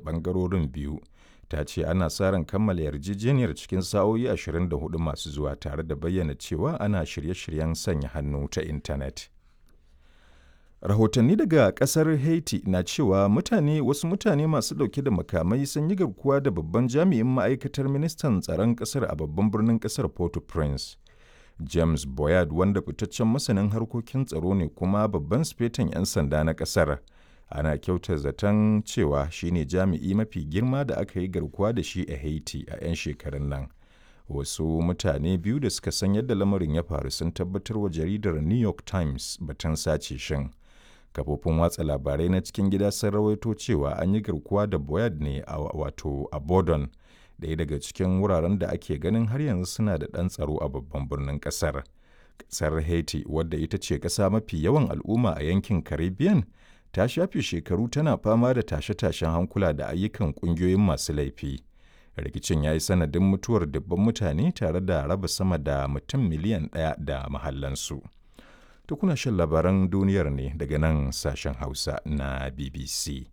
ɓangarorin biyu ta ce ana sa ran kammala yarjejeniyar cikin sa'o'i 24 masu zuwa tare da bayyana cewa ana shirye-shiryen sanya hannu ta intanet. Rahotanni daga kasar Haiti na cewa mutane wasu mutane masu dauke da makamai sun yi garkuwa da babban jami'in ma'aikatar ministan tsaron kasar a babban birnin kasar Port-au-Prince. James Boyard wanda fitaccen masanin harkokin tsaro ne kuma babban sifetan 'yan sanda na kasar. Ana kyauta zaton cewa shine jami'i mafi girma da aka yi garkuwa da shi a Haiti a 'yan shekarun nan. Wasu mutane biyu da suka san yadda lamarin ya faru sun tabbatar wa jaridar New York Times batun sace shin. kafofin watsa labarai na cikin gida sun rawaito cewa an yi garkuwa da boyard ne a wato a bodon ɗaya daga cikin wuraren da ake ganin har yanzu suna da ɗan tsaro a babban birnin ƙasar ƙasar haiti wadda ita ce ƙasa mafi yawan al'umma a yankin caribbean ta shafe shekaru tana fama da tashe-tashen hankula da ayyukan ƙungiyoyin masu laifi rikicin ya yi sanadin mutuwar dubban mutane tare da raba sama da mutum miliyan ɗaya da mahallansu. To kuna shan labaran duniyar ne daga nan sashen Hausa na BBC.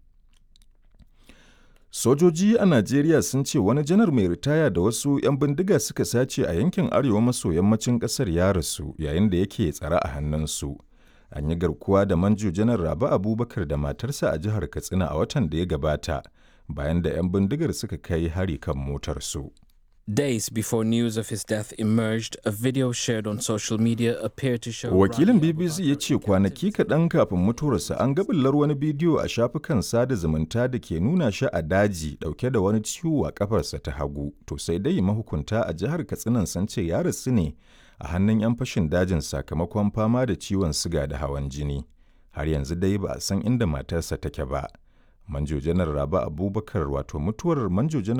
Sojoji a Najeriya sun ce wani janar mai ritaya da wasu 'yan bindiga suka sace a yankin arewa maso yammacin ƙasar ya rasu yayin da yake tsare a hannunsu. An yi garkuwa da manjo janar Rabi Abubakar da matarsa a jihar Katsina a watan da ya gabata bayan da 'yan bindigar suka kai hari kan motarsu. Days before news of his death emerged, a video shared on social media appeared to show. Wakilin BBC ya ce kwanaki kaɗan kafin mutuwarsa an gabillar wani bidiyo a shafukan sada zumunta da ke nuna shi a daji ɗauke da wani ciwo a kafarsa ta hagu. To sai dai mahukunta a jihar Katsinan sun ce ya rasu ne a hannun 'yan fashin dajin sakamakon fama da ciwon siga da hawan jini. Har yanzu dai ba a san inda matarsa take ba. Manjo Janar Raba Abubakar wato mutuwar Manjo Janar